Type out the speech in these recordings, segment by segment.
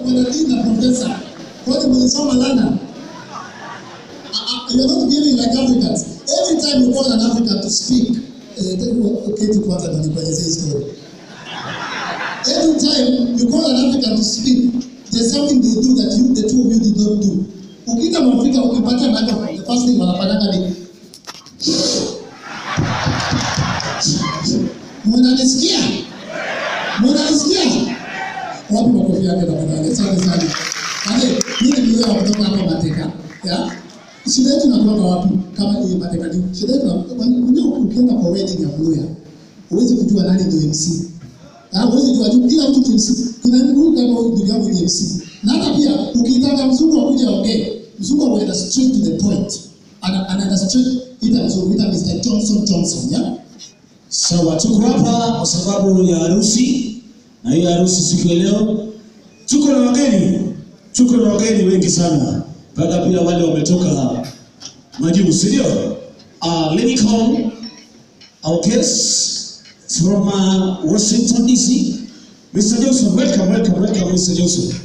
mwanadini na profesa wote mlisoma London. Uh, you're not behaving like Africans. Every time you call an African to speak, uh, keti kwanza na nikuelezee hii story. Every time you call an African to speak, there's something they do that you, the two of you did not do. Ukita Mwafrika ukipata microphone, the first thing wanafanyanga ni Mnanisikia? Mnanisikia? Wapi makofi yake tafadhali? Asante sana. Kale, mimi nilielewa kutoka hapa Mateka. Ya? Shida yetu inakuwa wapi? Kama ni Mateka ni shida yetu unajua ukienda kwa wedding ya Mluya, huwezi kujua nani ndio MC. Ah, huwezi kujua tu kila mtu ni MC. Kuna mtu kama huyu ndio kama ni MC. Na hata pia ukitaka mzungu akuje aongee, mzungu anaenda straight to the point. Ana anaenda straight ita mzungu ita Mr. Johnson Johnson, ya? Sawa, tuko hapa kwa sababu ya harusi, na hiyo harusi siku ya leo tuko na wageni, tuko na wageni wengi sana, mpaka pia wale wametoka majuu, si ndio? Uh, let me call our guest from uh, Washington DC, Mr. Joseph. Welcome, welcome, welcome, Mr. Joseph.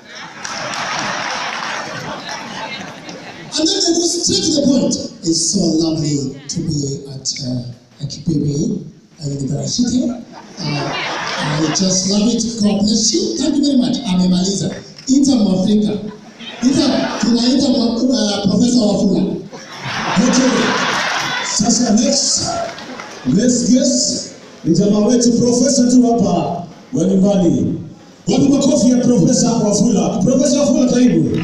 And then they go straight to the point. It's so lovely to be at uh, Akipiri uh, University. Uh, I just love it. God bless you. Thank you very much. Amemaliza. Ita Mwafrika. Ita tunaita mwa- uh, Profesa Wafula. Okay. Sasa next next guest ni jamaa wetu profesa tu hapa wa nyumbani. Wapi makofi ya profesa Wafula? Profesa Wafula, karibu.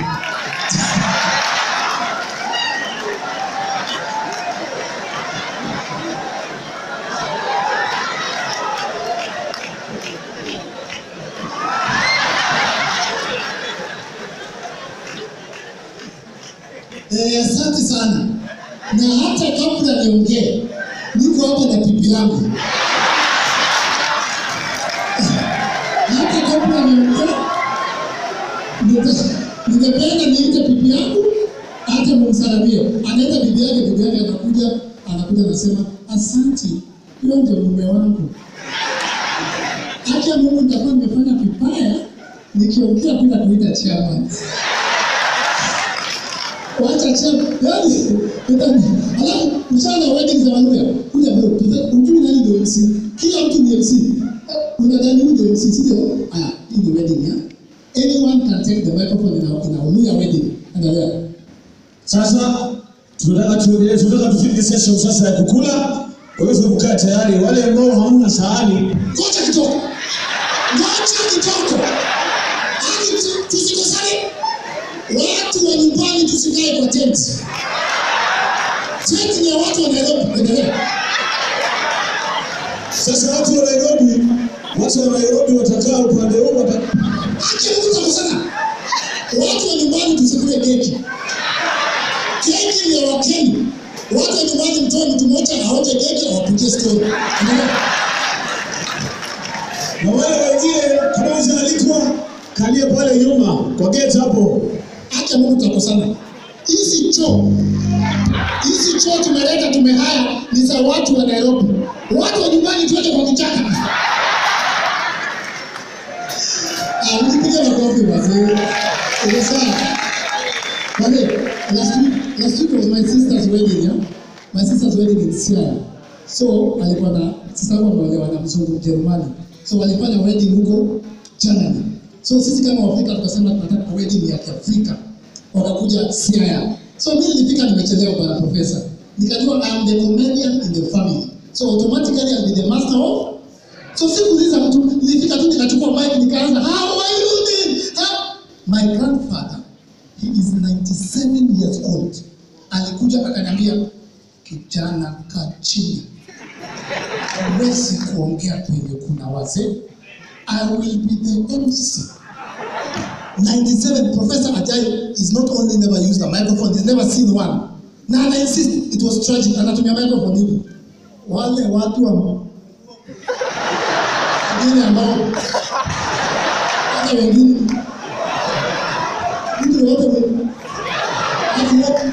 Eh, asante sana. Na hata kabla niongee, niko hapa na bibi yangu. hata kabla niongee, nita- ningependa niite bibi yangu hata mumsalamie. Anaita bibi yake, bibi yake anakuja, anakuja anasema, asante, huyo ndio mume wangu. Hata Mungu nitakuwa nimefanya vibaya nikiongea bila kuita chairman wacha chama yani ndani alafu mchana wa wedding za Waluya kuja bro tuta- ujui nani ndio MC kila mtu ni MC Eh, unadhani huyu ndio MC sio aya hii ni wedding ya anyone can take the microphone in a, in a Waluya wedding angalia Sasa tunataka tuendelee, tunataka tufike session sasa ya kukula. Kwa hivyo mkae tayari, wale ambao hamna sahani ngoja kidogo ngoja kidogo hadi tu- tusikosane watu wa nyumbani tusikae kwa tenti tenti ni ya watu wa Nairobi endelea Sasa watu wa Nairobi, watu wa Nairobi watakaa upande huu wata... Acha Mungu takusana. Watu wa nyumbani tusikule keki. Keki ni ya Wakenya. Watu wa nyumbani mtoe mtu mmoja aonje keki awapigie story. Endelea. na wale wengine kama hujaalikwa, kalia pale nyuma kwa gate hapo. Acha Mungu takusana. Hizi choo hizi choo tumeleta tumehaya ni za watu wa Nairobi. Watu wa nyumbani tuende kwa kichaka. Ah, mnipigie makofi wazee. Ile sawa. Wale, last week, last week was my sister's wedding, yeah? My sister's wedding in Siaya. So, alikuwa na sasa wangu ameolewa na mzungu Mjerumani. So, walifanya wedding huko Germany. So, sisi kama Waafrika tukasema tunataka wedding ya Kiafrika. Wakakuja Siaya. So, mimi nilifika nimechelewa bwana profesa. Nikajua I am the comedian in the family. So, automatically I'll be the master of So sikuuliza mtu, nilifika tu nikachukua mic nikaanza, how are you doing? How? My grandfather, he is 97 years old. Alikuja akaniambia, kijana kaa chini, huwezi kuongea penye kuna wazee. I will be the MC. 97 Professor Ajay is not only never used a microphone, he's never seen one. Na ana insist it was tragic, anatumia microphone hivi. Wale watu wa wengine ambao hata wengine mtu wote watu wote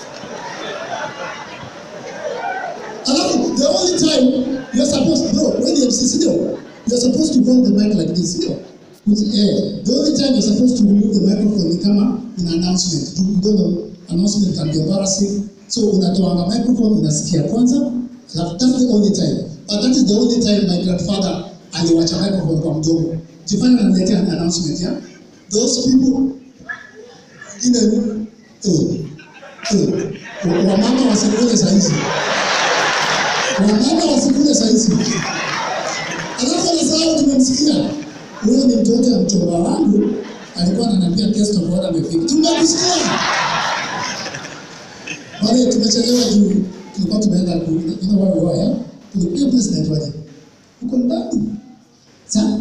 alafu the only time you're supposed bro when you MC sio you're supposed to hold the mic like this sio Which, eh, the only time you're supposed to remove the microphone ni kama in announcement. You you don't know, announcement can be embarrassing. So unatoanga microphone unasikia kwanza, alafu that's the only time. But that is the only time my grandfather aliwacha microphone kwa mdomo. Jifanya ananiletea an announcement, yeah? Those people wengine eh, eh, wa- wamama wasikule saizi. Wamama wasikule saizi. Alafu anasahau tumemsikia. Huyo ni mtoto wa mchomba wangu alikuwa ananiambia guest of honor amefika. Tumekusikia. Wale tumechelewa juu tulikuwa tumeenda ku you know where we were, yeah? Tulikuwa president waje. Uko ndani. Sa?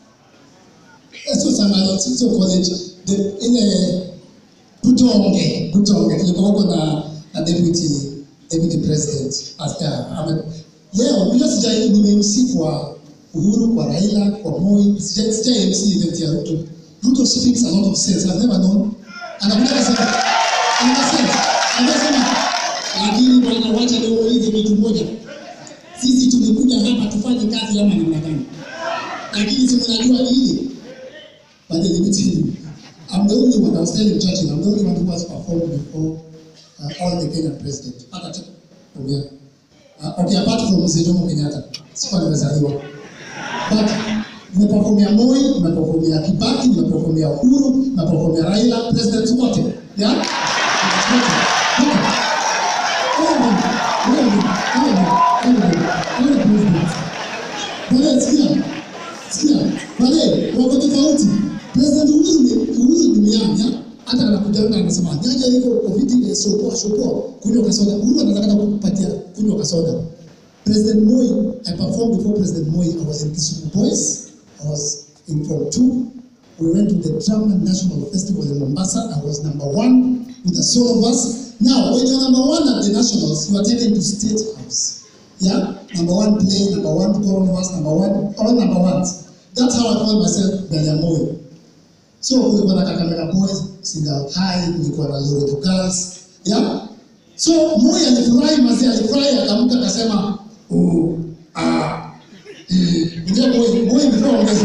Sio sana sio college. The ile Butonge, Butonge tulikuwa huko na na deputy deputy president. Asta, ame leo bila sija nimemsi kwa Uhuru, kwa Raila, kwa Moi, sija sija MC event ya Ruto. Ruto speaks a lot of sense. I've never known. Anakuja kusema anasema anasema lakini bwana, wacha niulize kitu moja. Sisi tulikuja hapa tufanye kazi ama namna gani? Lakini si mnajua hili but let me tell you, I'm the only one, I was telling Churchill, I'm the only one who has performed before uh, all the Kenyan president. Hata tu, ongea. Uh, okay, apart from Mzee Jomo Kenyatta, sikuwa nimezaliwa. But nimeperformia Moi, nimeperformia Kibaki, nimeperformia Uhuru, nimeperformia Raila, presidents wote. Yeah? Wote. Wote. All of them. All of them. All of them. All of them. All the presidents. Wale sikia. Sikia. Wale wako tofauti. President Uhuru ni Uhuru ni myanya. Hata anakuja anasema nyaja iko covid eh, sopoa sopoa kunywa kasoda. Uhuru anataka hata kukupatia kunywa kasoda. President Moi, I performed before President Moi. I was in Kisumu Boys. I was in Form 2. We went to the Drama National Festival in Mombasa. I was number one with the soul of us. Now, when you're number one at the Nationals, you are taken to State House. Yeah? Number one play, number one coronavirus, number one, all number ones. That's how I call myself Belia Moi. So, kulikuwa na Kakamega Boys, Singa High, kulikuwa na Loreto Girls. Yeah? So, Moi alifurahi mazee, alifurahi akamka akasema, oh, ah, eh, ndio Moi, Moi before ongeza.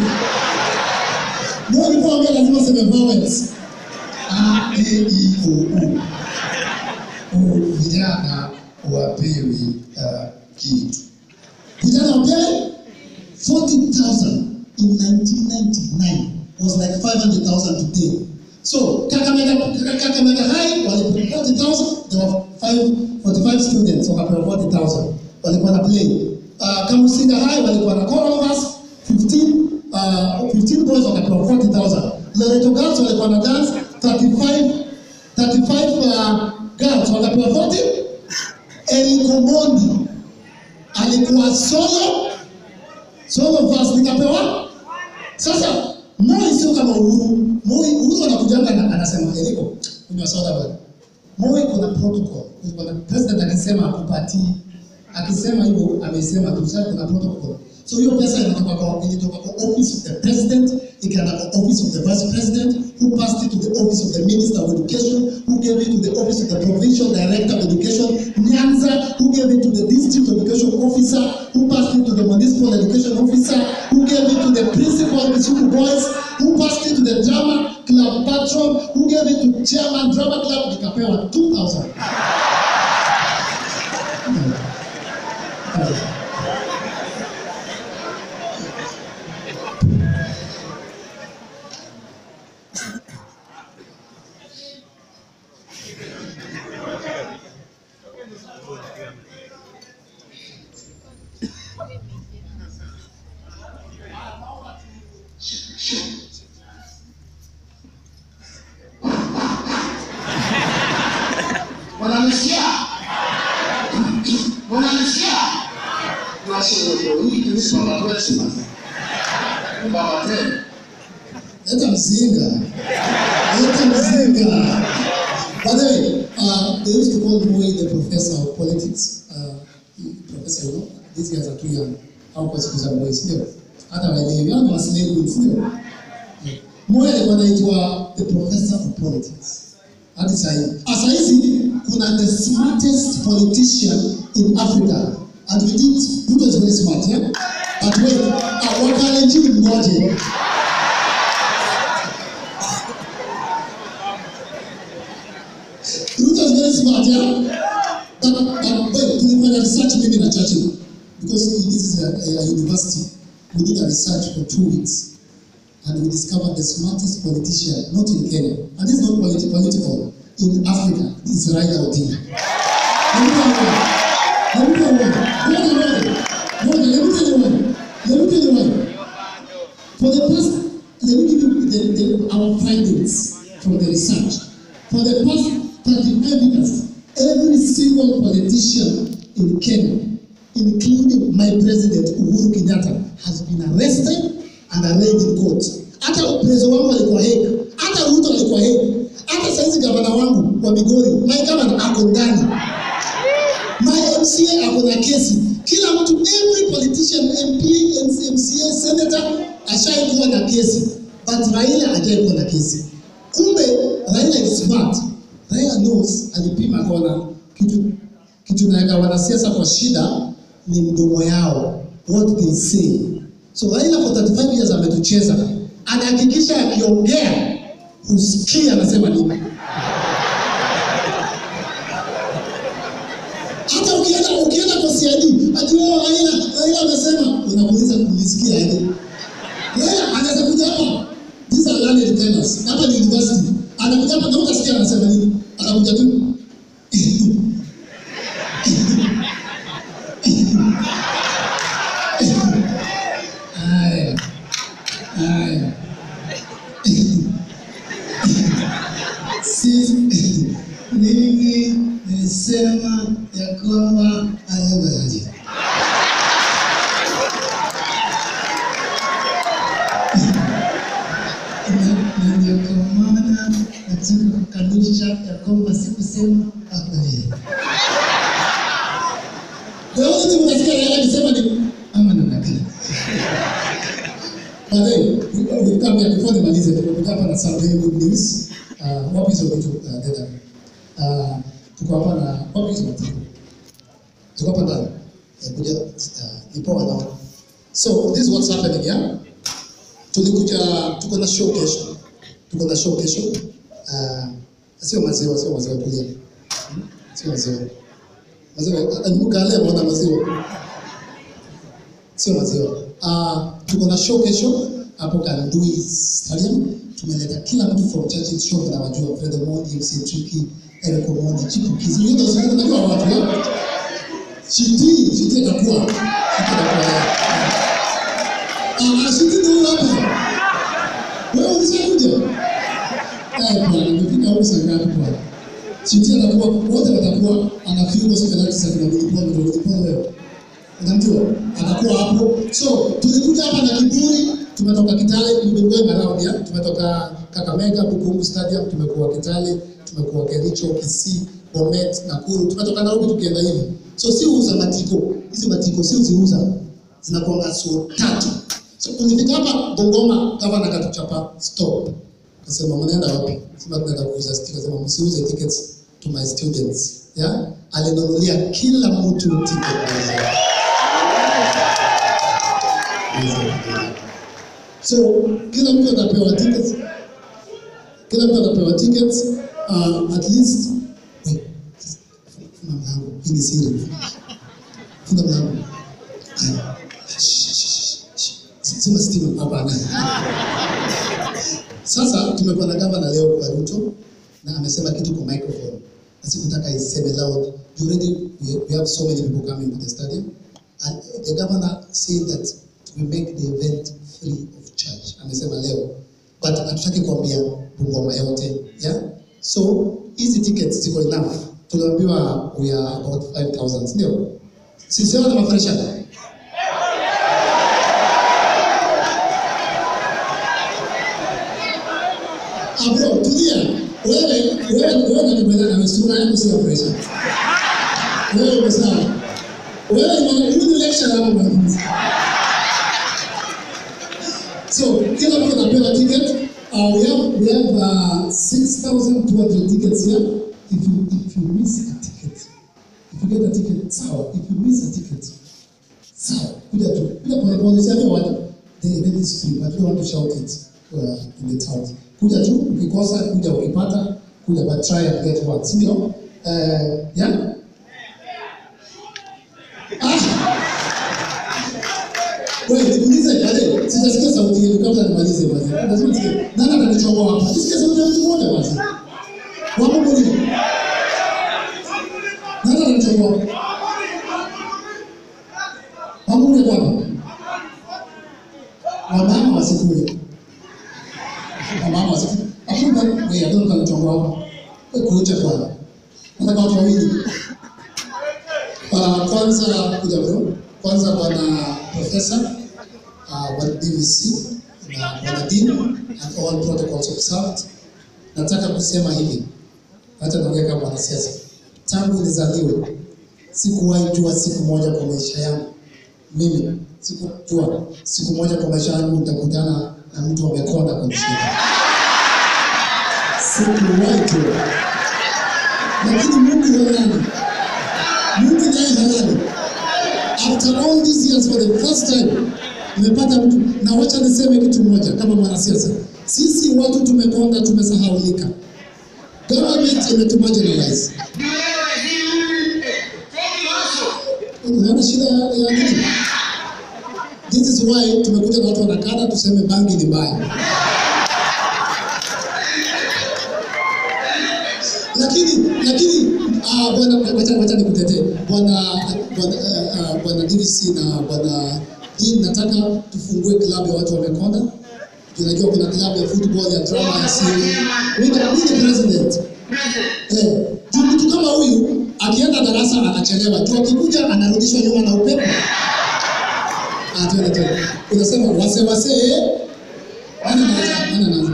Moi before ongeza lazima useme vowels. A, E, I, O, U. U, vijana wapewi uh, kitu. Vijana wapewi 40,000 in 1999 was like 500,000 today. So Kakamega, Kakamega High walipewa 40,000, there were five, 45 students wakapewa 40,000 walikuwa na play. Uh, Kamusinga High walikuwa na chorus 15 uh, 15 boys wakapewa 40,000. Loreto Girls walikuwa na dance 35 35 uh, girls wakapewa 40. Eriko Mondi alikuwa solo solo verse nikapewa. Sasa Moi sio kama Uhuru. Moi Uhuru anakujanga na anasema Eriko kunywa soda bwana. Moi kuna protocol. Kuna president akisema akupatii akisema hivyo amesema tu sasa kuna protocol. So hiyo pesa inatoka kwa ilitoka kwa office of the president, ikaenda kwa office of the vice president, who passed it to the office of the minister of education, who gave it to the office of the provincial director of education, Nyanza, who gave it to the district education officer, who passed it to the municipal education officer, who gave it to the principal of Kisumu boys, who passed it to the drama club patron, who gave it to chairman drama club, nikapewa 2000. Wananisikia? Wananisikia? Tunasherehekea hii ni Baba Christmas. Baba tena. Leta mzinga. Leta mzinga. By the way, uh, they used to call Moi the professor of politics. Uh, professor, you know, these guys are too young. How kwa siku za Moi, sio? Hata waelewi, hao ni waslave, sio? Moi alikuwa anaitwa the professor of politics. Hadi saa hii. Ah, saa hizi kuna the smartest politician in Africa. And we did, Ruto is very smart, yeah? But wait, uh, wakalenjini mmoja. smart, yeah? But, but wait, tulifanya research mimi na Churchill because this is a, a, a university. We did a research for two weeks and we discovered the smartest politician, not in Kenya, and this is not politi- political, in Africa, this is Raila Odinga. Let me tell you why. Let me tell you why. No, no, no. No, no, let me tell you why. Let me tell you why. For the past, let me give you the, the, our findings from the research. For the past 35 years, every single politician in Kenya, including my president Uhuru Kenyatta, has been arrested and arraigned in court. Hata uprezo wangu alikuwa Hague, hata Ruto alikuwa Hague, hata saizi gavana wangu wa Migori, my governor ako ndani my MCA ako na kesi. Kila mtu, every politician, MP, MCA, senator ashaikuwa na kesi, but Raila hajaikuwa na kesi. Kumbe Raila is smart. Raila knows, alipima akaona kitu kitu naweka wanasiasa kwa shida ni mdomo yao, what they say. So Raila for 35 years ametucheza, anahakikisha akiongea husikia anasema nini. hata ukienda ukienda kwa CID ati wao Raila Raila amesema, unamuuliza kulisikia aje? Raila anaweza kuja hapa, these are learned tenors, hapa ni university, anakuja hapa na utasikia anasema nini, anakuja tu Haya, haya. Sisi mimi nilisema ya kwamba ayabayaje na ndio kwa maana nataka kukanusha ya kwamba sikusema habari. The only thing unasikia Raila akisema ni ama namna gani? But then, we- we come here before nimalize, tumekuja hapa na some very good news. Uh, wapi hizo vitu uh, dada? Uh, tuko hapa na wapi hizo vitu? Tuko hapa ndani. Eh, kuja uh, nipo wanaona. So this is what's happening here. Tulikuja tuko na show kesho. Tuko na show kesho. Uh, sio maziwa, sio maziwa tulia. Hmm? Sio maziwa. Maziwa, alimuka leo mwana maziwa sio maziwa. Uh, tuko na show kesho hapo Kandui Stadium. Tumeleta kila mtu from Churchill Show na wajua Fred Omondi, MC Tricky, Eric Omondi, Chipukizi. Hiyo ndio sio najua watu ya. Chiti, chiti atakuwa. Chiti atakuwa. Ah, ah, chiti ndio hapa. Wewe ulishakuja? Eh, bwana, nimefika huko saa ngapi bwana? Chiti atakuwa wote watakuwa ana viungo siku ya tisa kuna kulipwa ndio kulipwa wewe unamjua atakuwa hapo. So tulikuja hapa na kiburi, tumetoka Kitale, we've been going around ya, tumetoka Kakamega, Bukungu Stadium, tumekuwa Kitale, tumekuwa Kericho, Kisii, Bomet, Nakuru, tumetoka Nairobi tukienda hivi. So si uza matiko, hizi matiko si uziuza, zinakuanga so tatu. So tulifika hapa Bungoma, gavana akatuchapa stop, akasema mnaenda wapi? Sema tunaenda kuuza stickers, sema msiuze tickets to my students. Yeah? Alinunulia kila mtu ticket. So kila mtu atapewa tickets, kila mtu atapewa tickets uh, at least wait, funga mlango, hii ni siri. Funga mlango. Haya. Shh, shh, shh, shh. Zima stima, hapana. Sasa tumekuwa na gavana leo kwa Ruto na amesema kitu kwa microphone. Na sikutaka iseme loud. You already we, we have so many people coming to the stadium and the governor said that we make the event free of charge. Amesema leo. But hatutaki kuambia Bungoma yote, yeah? So hizi tickets ziko enough. Tuliambiwa we are about 5000, ndio? Sisi wote mafresha. Ah, bro, tulia. Wewe wewe wewe unanipenda na sura yako si ya pressure. Wewe uko sawa. Wewe ni mwana- huyu ni lecture hapa mwanafunzi. So kila mtu anapewa ticket. Uh, we have we have uh, 6,200 tickets here. If you if you miss a ticket, if you get a ticket, sawa. If you miss a ticket, sawa. Kuja tu. Kuja pole pole, si hapo watu. The event is free, but we want to shout it uh, in the town. Kuja tu, ukikosa kuja ukipata, kuja but try and get one. Si ndio? Eh, ya? Ah! Wewe nikuulize pale, sijasikia sauti yenu kabla nimalize basi. Lazima nisikie. Nani atanichongoa hapa? Nisikie sauti ya mtu mmoja basi. Wapo mwingine? Nani atanichongoa? Wapo mwingine hapa? Wamama wasikue. Wamama wasikue. Hakuna wewe ndio atanichongoa hapa. Wewe kuja bwana. Nataka watu wawili. Uh, kwanza kuja bro. Kwanza bwana profesa uh, wa DVC na bwana dean and all protocols observed. Nataka kusema hivi, hata naongea kama mwanasiasa. Tangu nizaliwe sikuwahi jua siku moja kwa maisha yangu, mimi sikujua siku moja kwa maisha yangu nitakutana na mtu amekonda kwenye shida. Sikuwahi jua, lakini Mungu halali, Mungu naye halali after all these years for the first time nimepata mtu na wacha niseme kitu moja kama mwanasiasa sisi watu tumekonda tumesahaulika government imetumarginalize unaona shida ya ya nini this is why tumekuja na watu wanakada tuseme bangi ni mbaya lakini lakini ah, bwana wacha wacha nikutetee bwana bwana ah, ah, bwana DVC na bwana Dean, nataka tufungue klabu ya watu wamekonda. Tunajua kuna klabu ya football ya drama ya siri. Mimi ni president. Eh, juu mtu kama huyu akienda darasa anachelewa, tu akikuja anarudishwa nyuma na upepo. Ah, tuende tuende. Unasema wase wase eh? Nani anaanza? Nani anaanza?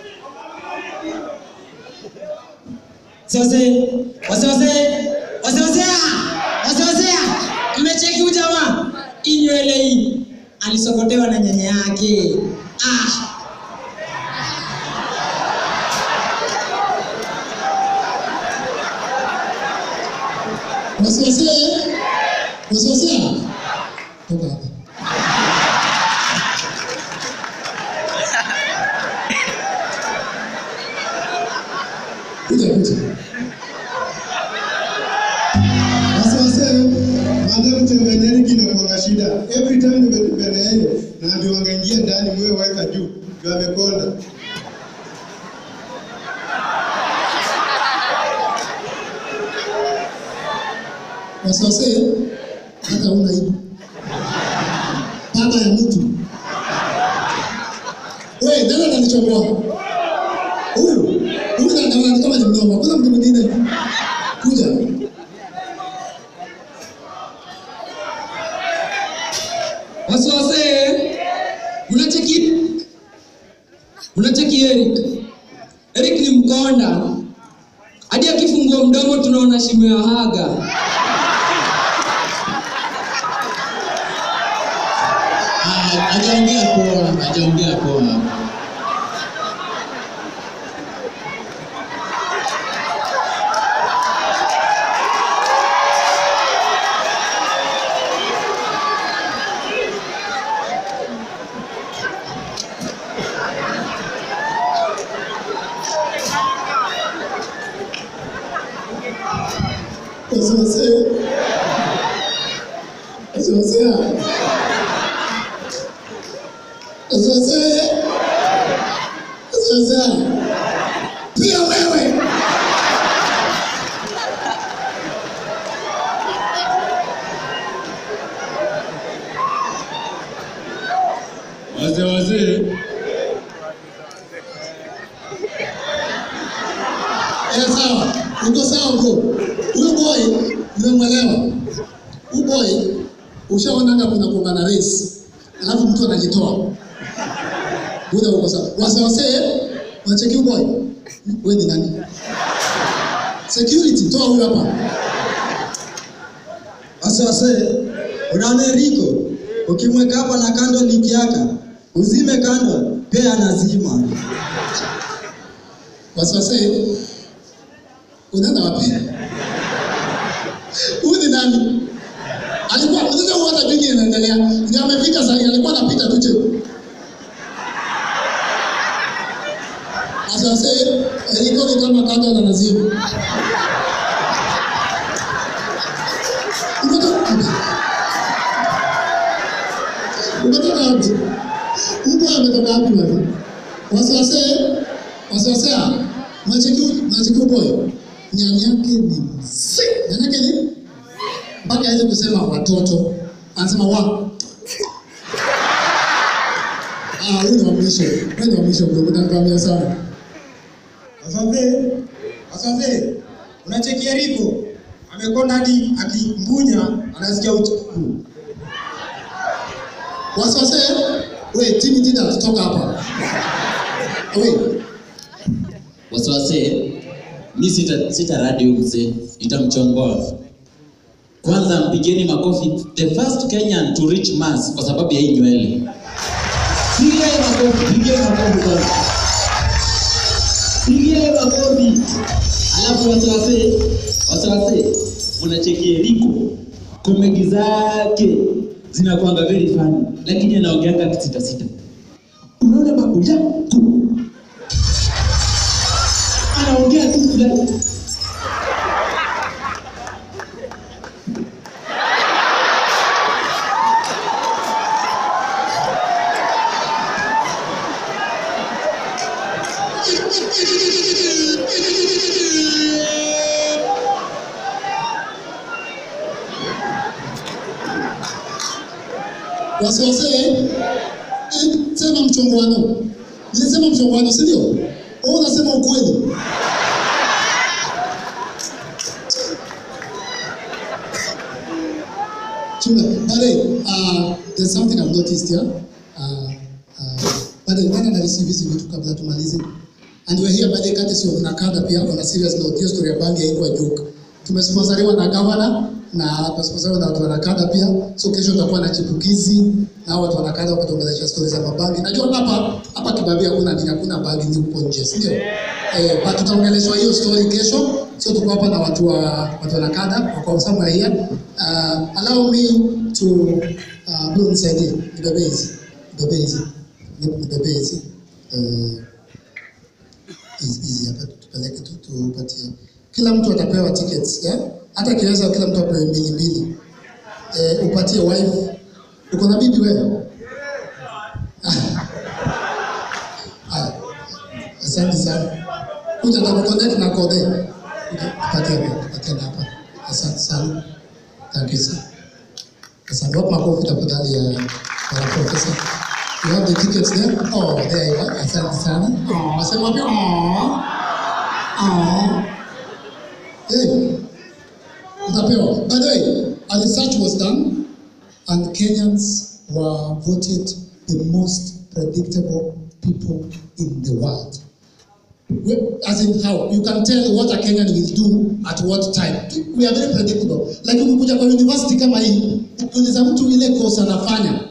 Sasa wase wase wase wase wase wase mmecheki huyu jamaa hii nywele hii alisokotewa na nyanya yake. Ah, Wase wase eh? Wase wase ah? Toka hapa. Kuja kuja. Sasa madam tembeleni kinakuanga shida. Every time nimetembelea yeye na ndio wangeingia ndani mwe weka juu. Ndio amekonda. Wasose hata una aibu. Baba ya mtu. Wewe nani ananichomoa? Huyu. Huyu na naona ni kama ni mnoma. Kuna mtu mwingine. Kuja. wase wase unacheki unacheki Eric. Eric ni mkonda. Hadi akifungua mdomo tunaona shimo ya haga. Ah, hajaongea poa, hajaongea poa. Wasose. Wasose. Wasose. Wasose. Pia wewe. Wazee wazee, Eh, sawa. Uko sawa bro. Huyu boy nimemwelewa. Huyu boy ushaonaga kuna kuanga na race. Alafu mtu anajitoa. Buda uko sawa. Wase wase unacheki huyu boy. Wewe ni nani? Security, toa huyu hapa. Wase wase, unaona Eriko, ukimweka hapa na kando liki yaka, uzime kando, pia anazima. Wase wase unaenda wapi? Huyu ni nani? Alikuwa unaweza kuona jingi inaendelea. Ndio amefika sasa, alikuwa anapita tu chini. Sasa Eriko ni kama kando na nazimu. umetoka wapi? Mbwa ametoka wapi bwana? Wasiwase, wasiwasea. Mwacheki mwacheki boy. Nyanya yake ni mzee. Nyanya yake ni mpaka aweze kusema watoto. Anasema wa. Ah, huyu ni wa mwisho. Huyu ni wa mwisho bro. Unanikwambia sana. Asante. Asante. Unachekia Riko? Amekonda hadi akimbunya anasikia uchungu. Wasiwase. We, Timmy Dida toka hapa. We, wasiwase mi sita, sita radi huyu mzee itamchongoa kwanza mpigeni makofi the first kenyan to reach mars kwa sababu ya hii nywele pigeni makofi pigeni makofi kwanza pigeni makofi alafu wasiwase wasiwase mnachekie liko komedi zake zinakwanga very funny lakini anaongeanga kisitasita unaona babu yako anaongea tu fulani wasiwase. Eh, sema mchongoano. Nilisema mchongoano, si ndio? Wewe unasema ukweli. Chunga, bale, uh, there's something I've noticed here. Uh, uh, bale, nani na receive hizi vitu kabla tumalize? And we're here by the courtesy of Nakada pia on a serious note. Hiyo story ya bangi haikuwa joke. Tumesponsoriwa na governor na tumesponsoriwa na watu wa Nakada pia. So kesho tutakuwa na chipukizi na hao watu wa Nakada wakituongelesha story za mabangi. Najua hapa hapa Kibabii hakuna nini, hakuna bangi ni huko nje, si ndio? Eh, but tutaongeleshwa hiyo story kesho. So tuko hapa na watu wa watu wa Nakada wako somewhere here. Uh, allow me to uh, bro nisaidie. Nibebe hizi. Nibebe hizi. Nibebe hizi. Uh, hizi hizi hapa tupeleke tu tupatie. Kila mtu atapewa tickets, yeah? Hata kiweza kila mtu apewe mbili mbili. Eh, upatie wife. Uko na bibi wewe? Haya. Asante sana. Kuja na connect na kode. Tupatie hapa, tupatie hapa. Asante sana. Thank you sir. Asante. Wapi makofi tafadhali ya ya professor. You have the tickets there? Oh, there you are. Asante sana. Oh, sema wapi? Oh. Oh. Hey. Utapewa. By the way, a research was done and Kenyans were voted the most predictable people in the world. We- As in how you can tell what a Kenyan will do at what time. We are very predictable. Like ukikuja kwa university kama hii, ukiuliza mtu ile course anafanya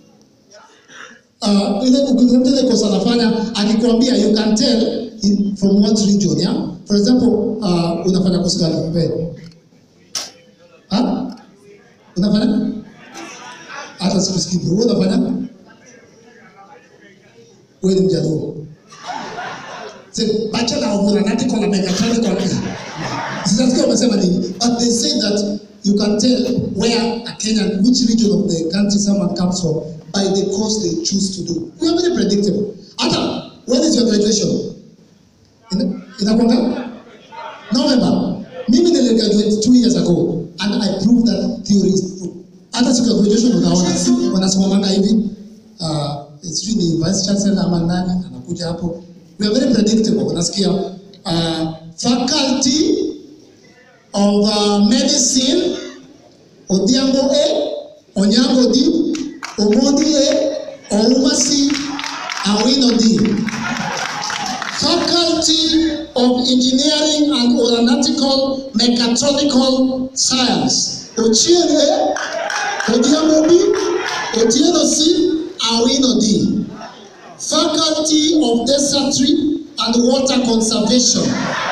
uh, ile ukiuliza mtu ile course anafanya akikwambia you can tell in, from what region yeah? For example, uh, unafanya course gani wewe? Ha? Unafanya? Hata sikusikii. Wewe unafanya? Wewe ni mjaluo. Say, bachelor of aeronautical and mechanical. Sijasikia umesema nini. But they say that you can tell where a Kenyan, which region of the country someone comes from by the course they choose to do. We are very predictable. Hata, when is your graduation? Ina- Inakwanga? November. Mimi nili graduate two years ago and I proved that theory is true. Hata siku ya graduation unaona wanasimamanga hivi uh, sijui ni vice chancellor ama nani anakuja hapo. We are very predictable. Unasikia uh, faculty of uh, medicine Odhiambo A, Onyango D, Omondi A, Ouma C, Awino D. Faculty of Engineering and Aeronautical Mechatronical Science. Ochieng A, Odhiambo B, Otieno C, Awino D. Faculty of Desertry and Water Conservation.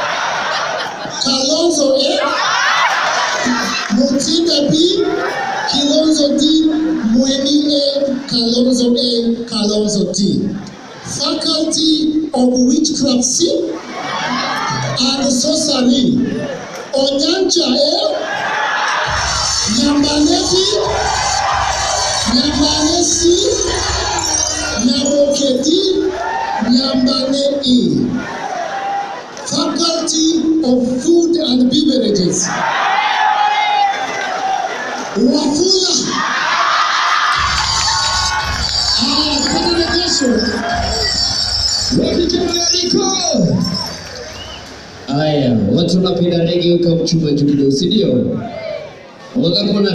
Kalonzo A, Mutinda B, Kilonzo D, Mweni A, Kalonzo A, Kalonzo D. Faculty of Witchcraft C and Sorcery. Onyancha A, Nyambaleti, Nyabaresi, Nyaboketi, Nyambane E. Faculty of Food and Beverages. Wafula. Haya, tupate rejesho. Haya, watu wanapenda rege ukamchuma juu kidogo, si ndio? Wakakuona